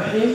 raxiim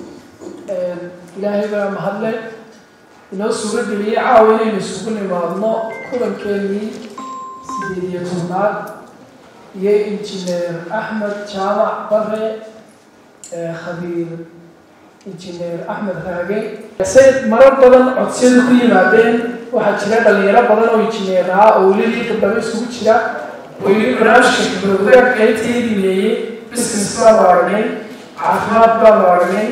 ilaahay baa mahadle inoo suuro geliyey caawa inaynu isugu nimaadno kulankeenii sideed iyo tobnaad iyo injineer axmed jaamac bare khabiir injineer axmed raage say marar badan codsiyadu ku yimaadeen waxaa jira dhalinyaro badan oo injineer ah oo welilii gabdhabo isugu jira oo yidhi barnaamijka khibradaag qaybtii dimeeyey business baanu aragnay caafimaad baanu aragnay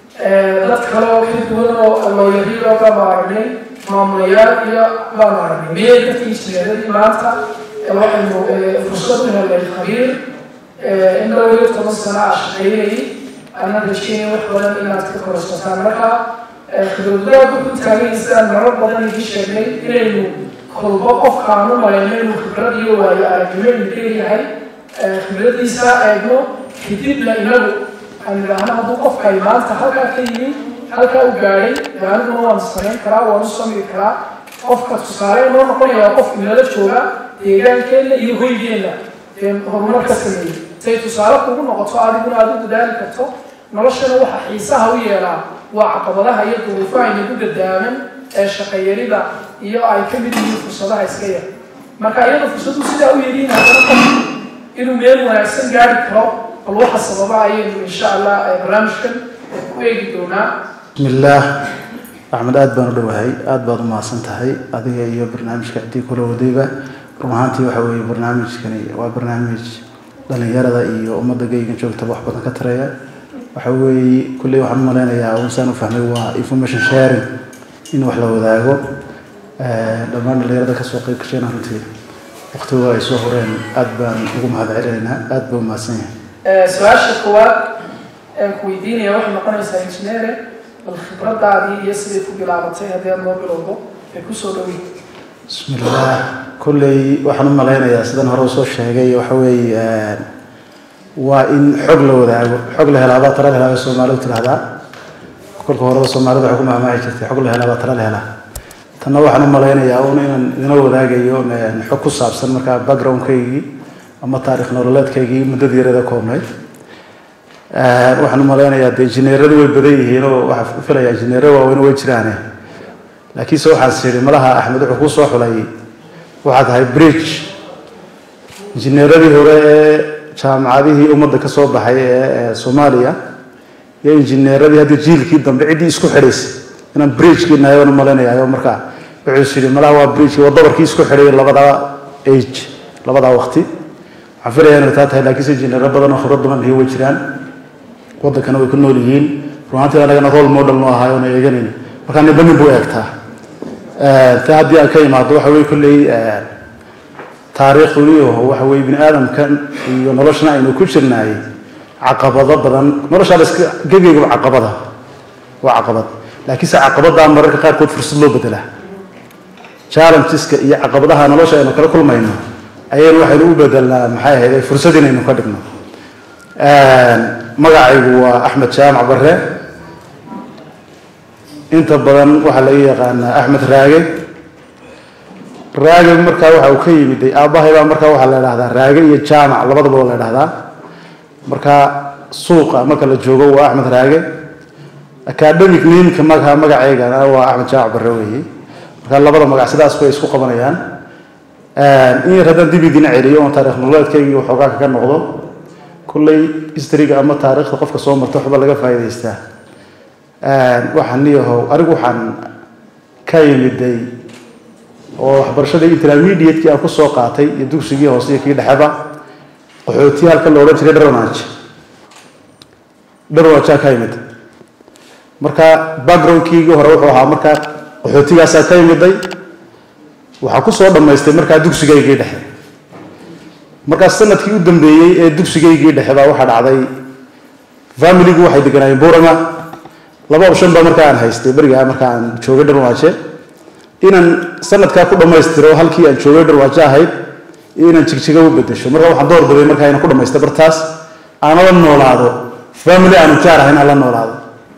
dad kale oo kala duwan oo looyariiro baanu aragnay maamulayaal iyo baanu aragnay miyay dadkii injineeradii maanta waxaynu fursad u helay khabiir in dhowr iyo toban sano ah shaqaynayay aanan rajeynay wax badan inaad ka korsataan marka khibradaagu ku taagan sidaan marar badan idin sheegnay inaynu kolbo qofkaan u malayno inuu khibrad iyo waayo aragnimo inu leeyahay khibradiisa eegno kadibna inagu aan idhaahno hadduu qofkay maanta halkaa ka yimi halkaa u gaadhay aniguna waan samayn karaa waan u samiri karaa qofka tusaale inoo noqonayaa qof inala jooga deegaankeenna iyo hoygeenna horumar ka sameeyey say tusaale kugu noqoto adiguna aada u dadaali karto noloshana waxa xiisaha u yeelaa waa caqabadaha iyo duruufaha inagu gadaaman ee shaqayarida iyo ay ka mid yihiin fursadaha iska yar marka iyada fursadu sidaa u yeliin haddana qof inuu meel wanaagsan gaari karo bal waxa sababa ayaynu insha allah barnaamijkan ku eegi doonaa bismi illaah axmed aada baan u dhowahay aada baad u mahadsan tahay adiga iyo barnaamijka haddii kula wadayba run ahaantii waxa weeye barnaamijkani waa barnaamij dhalinyarada iyo ummadda geygan joogtaba wax badan ka tareeya waxa weeye kulley waxaan u malaynayaa unsaan u fahmay waa information sharing in wax la wadaago dhammaan dhalinyarada kasoo qeyb gashayna runtii waqtiga ay soo horeen aada baan ugu mahad celinaynaa aada baa u mahadsan yahay su-aasha koowaad aan ku weydiinaya waxay noqonaysaa injineere bal khibradaadii iyo siday ku bilaabatay haddii aad noo bilowdo ay kusoo dhowey bismi illaah kolley waxaan u malaynayaa sidan hore usoo sheegay waxa weeye waa in xog la wadaago xog la helaa baa tala la helaa bay soomaalidu tidhahdaa kolka horeba soomaalida waxay ku mahmaahi jirtay xog la helaa baa tala la helaa tanna waxaan u malaynayaa un inaan idina wadaagayo xog ku saabsan markaa backgroundkaygii ama taarikh nololeedkaygii muddadii yarada koobnayd waxaan u malaynayaa dee injineeradu way badan yihiin oo waxaa filaya injineero waaweyn way jiraane laakiinse waxaan siri malaha axmed wuxuu kuu soo xulay waxaa tahay bridge injineeradii hore ee jaamacadihii ummadda ka soo baxay ee soomaaliya iyo injineeradii hadda jiilkii dambe ciddii isku xidhaysay inaan bridgekii nahay waan u malaynayaa markaa wuxuu yidhi malaha waa bridgekii waa dabarkii isku xidhay labadaa age labadaa waqti waxaan filayaa inay taa tahay laakiinse injineero badan oo khibrad badan iyo way jiraan waddankana way ku nool yihiin runaantii anagana role model nu ahaay oona eeganayna markaa ninba nin buu eegtaa ta haddii aan ka imaado waxa weye kolley taariikhduniyo waxa weye bini aadamkan iyo noloshana aynu ku jirnaay caqabado badan noloshaa la iska gegeygaba caqabada waa caqabad laakiinse caqabaddaa mararka qaarkood fursad loo bedelaa challengeska iyo caqabadaha nolosha aynu kala kulmayno ayaynu waxaynu u bedelnaa maxay ahayd fursad inaynu ka dhigno magacaygu waa axmed jaamac bare inta badan waxaa laga yaqaanaa axmed raage raage markaa waxa uu ka yimid aabbahay baa markaa waxaa la idhahdaa raage iyo jaamac labadaba waa la idhahdaa marka suuqa marka la joogo waa axmed raage academic nameka maga magaceygana waa axmed jaamac bare weeye marka labada magac sidaas bay isku qabanayaan in yar haddaan dib idin celiyo oon taarikh nololeedkaygii waxoogaa kaga noqdo kulley historyga ama taariikhda qofka soo marta waxba laga faa'iidaystaa waxaan niyahow anigu waxaan ka yimiday oo waxbarashadii intermediatekii aan kusoo qaatay iyo dugsigii hoose iyo kii dhexeba qaxootiya halka la odhan jiray dharwanaj dharwanajaa ka yimid marka backgroundkiigii hore wuxuu ahaa markaa qaxootigaasaa ka yimiday waxaa kusoo dhammaystay markaa dugsigaygii dhexe markaa sanadkii u dambeeyey ee dugsigaygii dhexe baa waxaa dhacday familigu waxay deganaayeen burama laba option baa markaa aan haystay berigaa markaa aan joogay dharwaaje inaan sanadkaa ku dhammaystiro halkii aan joogay dharwaaje ahayd iyo inaan jigjiga u bedesho marka waxaan door biday markaa inaan ku dhamaysta bartaas aan la noolaado family aanu jaar ahayn aan la noolaado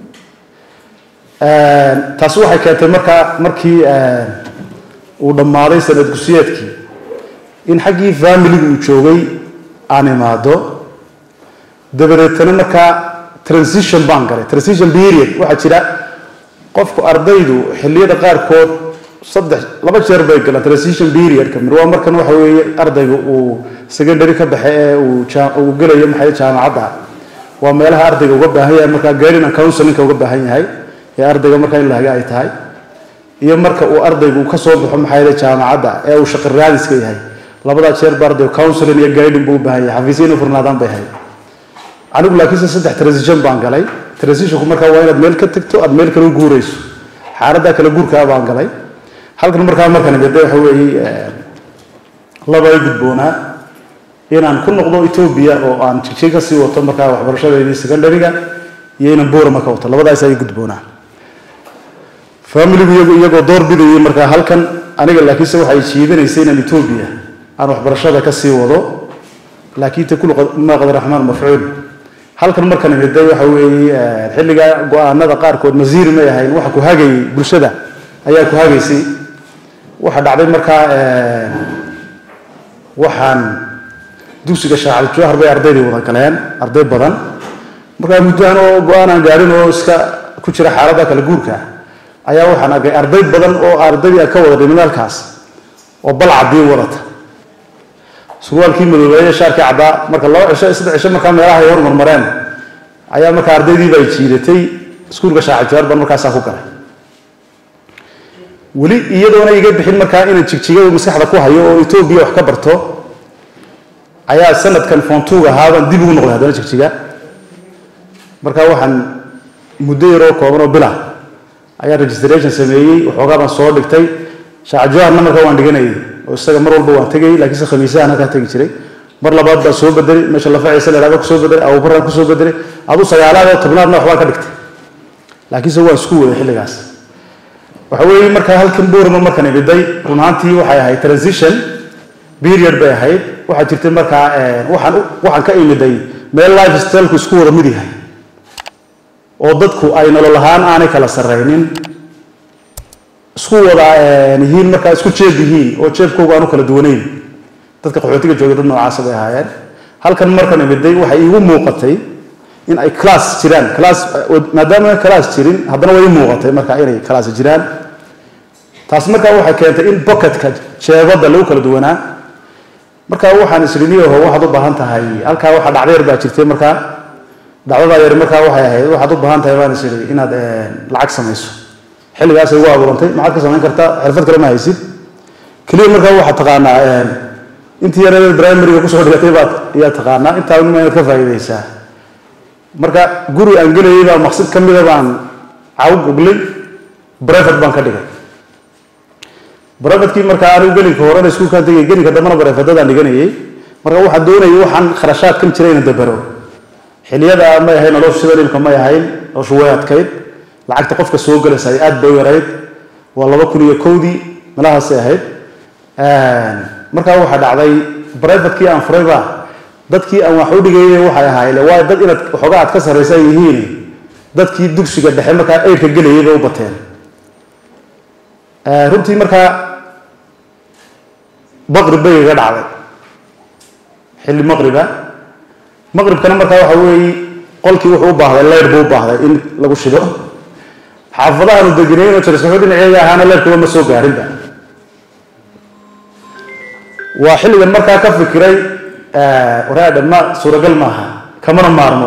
taasi waxay keentay markaa markii uu dhammaaday sanad gusiyeedkii in xaggii familigu uu joogay aan imaado dabadeetana markaa transition baan galay transition period waxaa jira qofku ardaydu xilliyada qaarkood saddex laba jeer bay galaan transition periodka mir waa markan waxa weeye ardayga uu secondary ka baxe ee uu uu gelayo maxay jaamacadda waa meelaha ardayga uga baahan yahay markaa guiding and counselinka uga baahan yahay ee ardayga markaa in lahaga ay tahay iyo marka uu ardaygu ka soo baxo maxay jaamacadda ee uu shaqo raadiska yahay labadaa jeer ba ardaygu counseling iyo guiding buu u baahan yahay xafiisyo inuu furnaadaan bay ahayd anigu laakiinse saddex transition baan galay transitionku markaa waa inaad meel ka tagto aad meel kale u guurayso xaaladdaa kale guurkaa baan galay halkan markaa markan imide waxa weeye laba ay gudboonaa inaan ku noqdo etoobiya oo aan jigjig ka sii wato markaa waxbarashadeedii secondaryga iyo inaan boorama ka wato labadaas ay gudboonaa familigu iyagu iyagoo door bidayay markaa halkan aniga laakiinse waxay jiidanaysay inaan etoobiya aan waxbarashada ka sii wado laakiin ta kullu maa qadar raxmaan mafcuul halkan markan imide waxa weeye xilliga go-aanada qaarkood masiiri may ahayn waxa ku hagayay bulshada ayaa ku hagaysay waxaa dhacday markaa waxaan dugsiga shaacir jawhar bay ardaydii wada galeen arday badan markaa muddahan oo go-aan aan gaarin oo iska ku jira xaaladda kala guurka ayaa waxaan arkay arday badan oo ardaydii aan ka wada dhimin halkaas oo bal cadii wadata surwaalkii madoobeeye shaarkii caddaa marka laba cisho saddex cisho markaa meelaha ay hormarmareen ayaa markaa ardaydiiba ay jiidatay iskuulka shaacir jawhar baan markaasaa ku galay weli iyadoona iga bixin markaa inaan jigjigada maskaxda ku hayo oo etoobiya wax ka barto ayaa sanadkan foontuug ahaabaan dib ugu noqday haddana jigjiga markaa waxaan muddo yaroo kooban oo bila ayaan registration sameeyey waxoogaa baan soo dhigtay shaacajawaharna markaa waan dhiganayay oo isaga mar walba waan tegayay laakiinse khamiisahan halkaa tegi jiray mar labaad baan soo bedelay meesha lafaciisa la idhahdo kusoo bedelay abubaraan kusoo bedelay aduu sagaalaad oo tobnaadna waxbaan ka dhigtay laakiinse waan isku waday xilligaas waxa weeye markaa halkan boorama markan imiday run ahaantii waxay ahayd transition period bay ahayd waxaa jirtay markaa waxaan waxaan ka imiday meel life styleku isku wada mid yahay oo dadku ay nolol ahaan aanay kala sarraynin isku wada yihiin markaa isku jeeb yihiin oo jeebkoogu aanu kala duwanayn dadka qaxootiga joogay dad noocaasa bay ahaayeen halkan markan imiday waxay iigu muuqatay in ay class jiraan class maadaama class jirin haddana way muuqatay marka inay class jiraan taas markaa waxay keentay in bocketka jeebada lagu kala duwanaa marka waxaan isriniyaho waxaad u baahan tahay halkaa waxa dhacdo yar baa jirtay markaa dhacdadaa yar markaa waxay ahayd waxaad u baahan tahay baan isiri inaad lacag samayso xilligaasay ugu abuurantay maxaad ka samayn kartaa xirfad kale ma haysid keliya markaa waxaad taqaanaa intii yareed primaryga kusoo dhigatay baad iyaa taqaanaa intaa unima inaad ka faa'iidaysaa marka guri aan gelayay baa maqsid ka mida baan caw goglay brevet baan ka dhigay brevetkii markaa anigu gelinka horena iskuulkaan tegay gelinka dambena brefetadaan dhiganayay marka waxaan doonayay waxaan kharashaadkan jiray inaan dabaro xiliyada may ahayn noloshu sida dhibka may ahayn noloshu way adkayd lacagta qofka soo gelaysa ay aad bay u yarayd waa laba kun iyo kowdii meelahaasay ahayd markaa waxaa dhacday brevetkii aan furayba dadkii aan wax u dhigayay waxay ahaayeen waa dad inaad waxoogaa aad ka sarraysan yihiin dadkii dugsiga dhexe markaa eyrka gelayay bay u bateen runtii markaa maqrib bay iga dhacday xilli maqriba maqribkana markaa waxa weeye qolkii wuxuu u baahday leyr buu u baahday in lagu shido xaafadahaanu degenayn oo jarisaxo dhinaceeda ahaana leyrkuba ma soo gaarinba waa xilligan markaa ka fikiray waraadha ma suuragal maaha kamana maarmo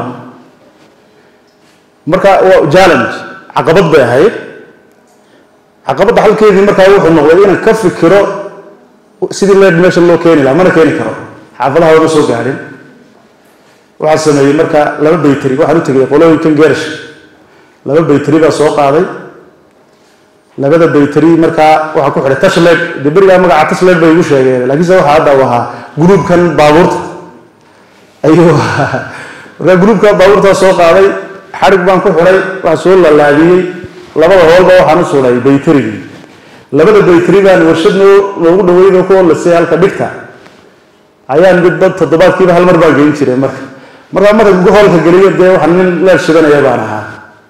marka waa challenge caqabad bay ahayd caqabadda halkeedii markaa wuxuu noqday inaan ka fikiro sidii leer meesha loo keeni lahaa mana keeni karo xaafadaha wama soo gaadhin waxaa sameeyey marka laba bayteri waxaan u tegay qolooyinkan geerash laba bayteri baa soo qaaday labada bayteri markaa waxaa ku xidhay tashleed dee berigaa magaca tashleed bay igu sheegeen laakiinse waxaa hadda u ahaa gruubkan baabuurta ayuu markaa gruubka baabuurtaa soo qaaday xadhig baan ku xidhay waxaa soo lalaabiyey labada hoolba waxaan u suday bayterigii labada bayteri baan warshad noogu dhaweyno ku lasay halka dhigta ayaan midba toddobaadkiiba hal mar baan geyn jiray marka markaa marka hoolka geliyo dee waxaan nin leer shidanaya baan ahaa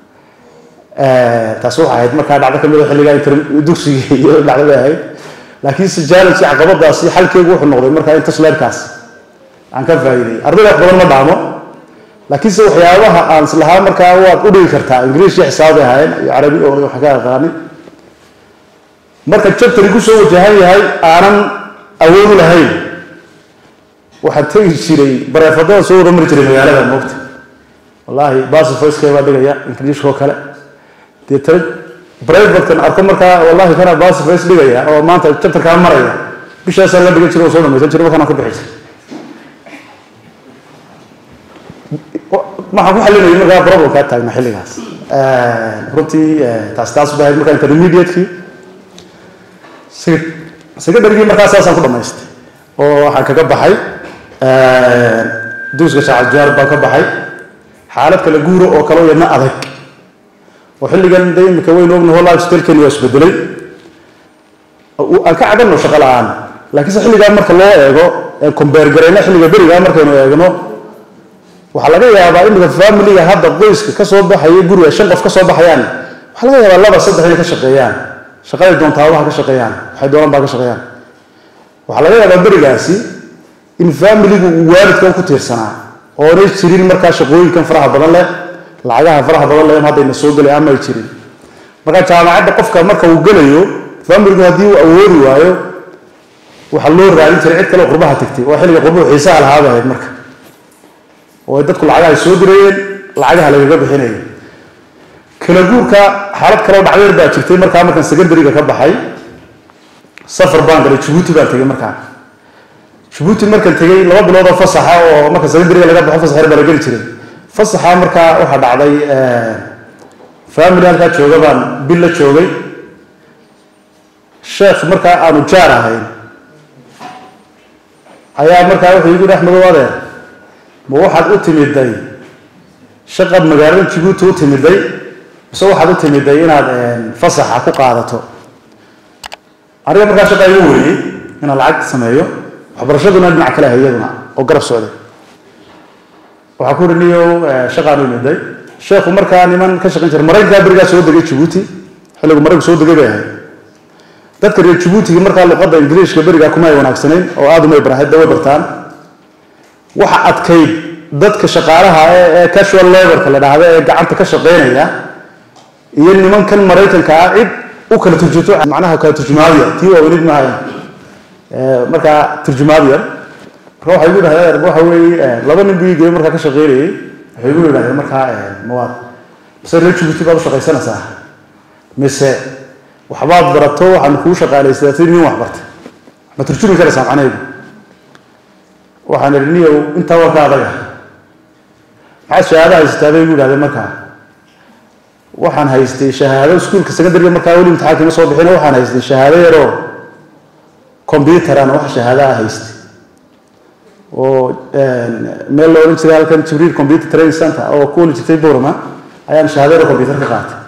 taasi waxay ahayd markaa dhacdo kamid a xilligaa dugsiga iyo dhacdo bay ahayd laakiin se challenge caqabadaasi xalkeegu wuxuu noqday markaa in tashleerkaas aan ka faa'iiday ardayda wax badan ma dhaamo laakiinse waxyaabaha aan islahaa markaa waad u dhigi kartaa ingiriis iyo xisaab bay ahaayeen iyo carabi oo wax ka aqaanin marka jabtari kusoo wajahan yahay aanan awood u lahayn waxaan tegi jiray bareefadada soo wada mari jiray magaalada moogta wallaahi basifoyskee baa dhigaya ingiriishkoo kale deetana brevatkan arko markaa wallahi kana basifoys dhigaya oo maanta jabtarkaa maraya bishaasaa la dhigan jiray oo soo dhamaysan jiray markaan ku bixi jiray waxaan ku xalinayay markaa problemkaa taagna xilligaas runtii taas taas baa markaa intermediate-kii secondarygii markaa saasaan ku dhamaystay oo waxaan kaga baxay duuska shaacadjaar baan ka baxay xaalad kale guuro oo kale yadna adag oo xilligan de imika waynu ognaho life stylekeni waa isbedelay aan ka cabanno shaqo la-aan laakiinse xilligaa marka loo eego combeer garayna xilliga berigaa markaynu eegno waxaa laga yaabaa imika familiga hadda qoyska kasoo baxaya guriga shan qof kasoo baxayaan waxaa laga yaabaa laba saddex inay ka shaqeeyaan shaqaday doontaabaha ka shaqeeyaan waxay doonaan baa ka shaqeeyaan waxaa laga yaabaa berigaasi in familigu uu waalidkan ku tiirsanaa oonay jirin markaa shaqooyinkan faraha badan leh lacagaha faraha badan leh haddayna soo gelay ama ay jirin marka jaamacadda qofka marka uu gelayo familigu haddii uu awoodi waayo waxaa loo raadin jiray cid kale oo qurbaha tagtay oo xilliga qurbuhu xiisaha lahaaba ahayd marka oo dadku lacagaha ay soo dirayeen lacagaha lagaga bixinayay kala guurka xaalad kaleo dhacdeer baa jirtay markaa markaan secondariga ka baxay safar baan galay jabuuti baan tegay markaa jabuuti markaan tegay laba bilood oo fasaxa oo marka secondariga laga baxo fasax yar baa la geli jiray fasaxa markaa waxaa dhacday family halkaa jooga baan bil la joogay sheekh markaa aanu jaar ahayn ayaa markaa wuxuu igu yidhi axmedow adeer ma waxaad u timiday shaqad magaalada jabuuti u timiday mise waxaad u timiday inaad fasaxa ku qaadato aniga markaa shaqa igu weeyey inaan lacag sameeyo waxbarashaduna dhinac kale ahay iyaduna oo garab socday waxaa ku uri niyow shaqaan u imiday sheekhu markaa niman ka shaqayn jira maraykankaa berigaa soo degay jabuuti xilligu maraykanku soo degay bay ahayd dadka reer jabuutiga markaa luqadda ingiriishka berigaa kuma ay wanaagsanayn oo aada umay barahayd dawa bartaan waxa adkayd dadka shaqaalaha ee casual laborka la dhahda ee gacanta ka shaqeynaya iyo nimankan maraykanka ah cid u kala turjunto macnaha kala turjumaadiya tii waaweynid maaha markaa turjumaadiya marka waxay igu dhahdeen waxa weeye laba nin buu igey markaa ka shaqeynayay waxay igu yidhahdeen markaa mawaad mise reer jabuuti baad u shaqaysanaysaa mise waxbaad barato waxaan kuu shaqaalaysaa si nin wax bartay ma turjumi karaysaa macnahaygu waxaan idhi niyow intaa waa ka adaga maxaad shahaado haysataa bay igu yidhahdeen markaa waxaan haystay shahaado iskuulka secondariga markaa weli imtixaanka ima soo bixin waxaan haystay shahaado yaroo combyuteran wax shahaado ah haystay oo meel la odhan jiray halkan jibriil computer training center oo ku oli jirtay borma ayaan shahaado yaro computer ka qaatay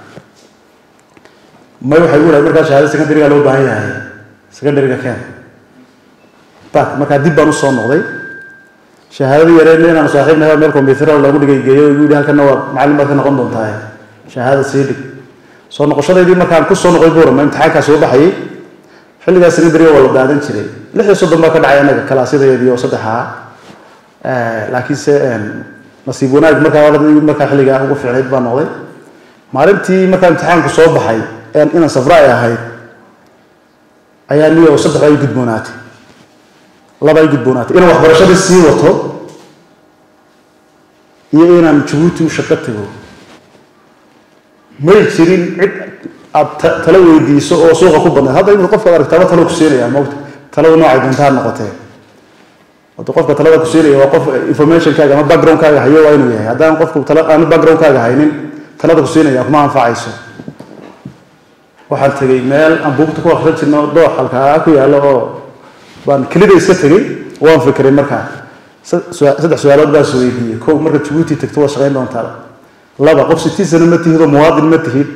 may waxay igu yidhahdeen markaa shahaado secondariga loo baahan yahay secondariga keen bak markaa dib baan usoo noqday shahaadadii yareedna inaanu saaxiibnahay meel combyuter lagu dhigay geeyo igu yidhi halkana waa macallin baad ka noqon doontaa shahaada sii dhig soo noqoshadaydii markaan ku soo noqday buurama imtixaankaa soo baxayay xilligaas secondariga waa la daadan jiray lix iyo soddon baa ka dhacay annaga kalaasyadaydii oo saddexaa laakiinse nasiib wanaag markaa markaa xilligaa ugu fiicnayd baa noqday maalintii markaa imtixaanku soo baxay inaan safra ay ahayd ayaa niyo saddex ay gudboonaatay laba ay gudboonaatay inaan waxbarashadii sii wato iyo inaan jabuuti u shaqo tago may jirin cid aad talo weydiiso oo suuqa ku badnayd hadda imika qofkaad aragtaaba talo ku siinaya mogta talada noocay doonta ha noqotee hadda qofka talada ku siinaya waa qof informationkaaga ama backgroundkaaga hayo waa inuu yahay haddaan qofku tala aanu backgroundkaaga haynin talada ku siinaya kuma anfacayso waxaan tegey meel aan buugta ku akrin jirno doox halkaa ku yaallo oo baan kelida iska tegey waan fikiray markaa saddex su-aalood baa is weydiiyey kow marka jabuuti tagto waad shaqayn doontaa laba qof citizen ma tihid oo muwaadin ma tihid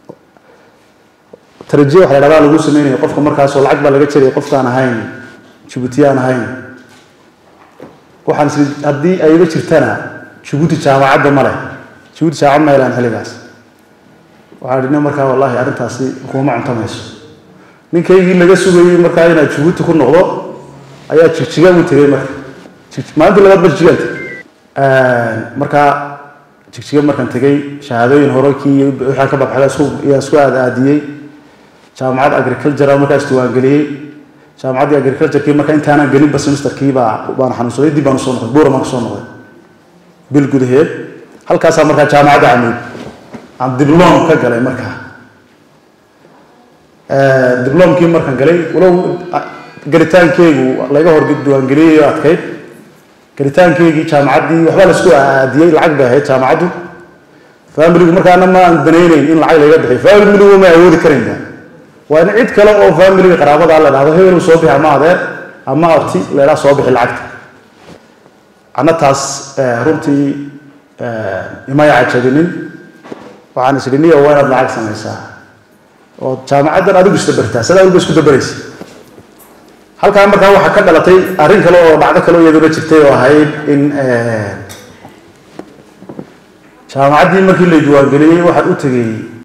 tarajiya waxa la dhahdaa lagu sameynaya qofka markaasoo lacag baa laga jaraya qofkaan ahayn jabuutiyaan ahayn waxaan is haddii ayba jirtana jabuuti jaamacadda ma leh jabuuti jaamacad ma helaan xilligaas waxaan idhi markaa wallahi arrintaasi kuma cuntamayso ninkaygii laga sugayey markaa inaad jabuuti ku noqdo ayaa jigjiga u tegay marka maalintii labaad ba jigjigaan tegay markaa jigjiga markaan tegey shahaadooyin hore kii waxaa ka baxda isku yaa isku aad aadiyey jaamacad agriculture markaa isdiiwaangeliyey jaamacaddii agriculturekii marka intaanan gelinba semesterkii baa baan xanuunsaday dib baan usoo noqday buura baan kusoo noqday bil gudaheed halkaasaa markaa jaamacadda camuud aan diblom ka galay markaa diblomkii markaan galay walow gelitaankeygu laga hor diiwaangeliyey oo adkayd gelitaankeygii jaamacaddii waxbaa la isku aadiyey lacag bay ahayd jaamacaddu familigu markaana ma aan danayneyn in lacag laga bixiyo familigu ma awoodi karaynba waa in cid kale oo familiga qaraabada la dhahdo hebel soo bixi ama adeer ama abti la idhaha soo bixi lacagta anna taas runtii imaya cajabinin waxaan isdhiniya waa inaad lacag samaysaa oo jaamacaddan adigu isdabartaa sidaa walba isku dabaraysa halkaa markaa waxaa ka dhalatay arrin kale oo dhacdo kale oo iyaduna jirtay oo ahayd in jaamacaddii markii la diiwaangeliyey waxaan u tegey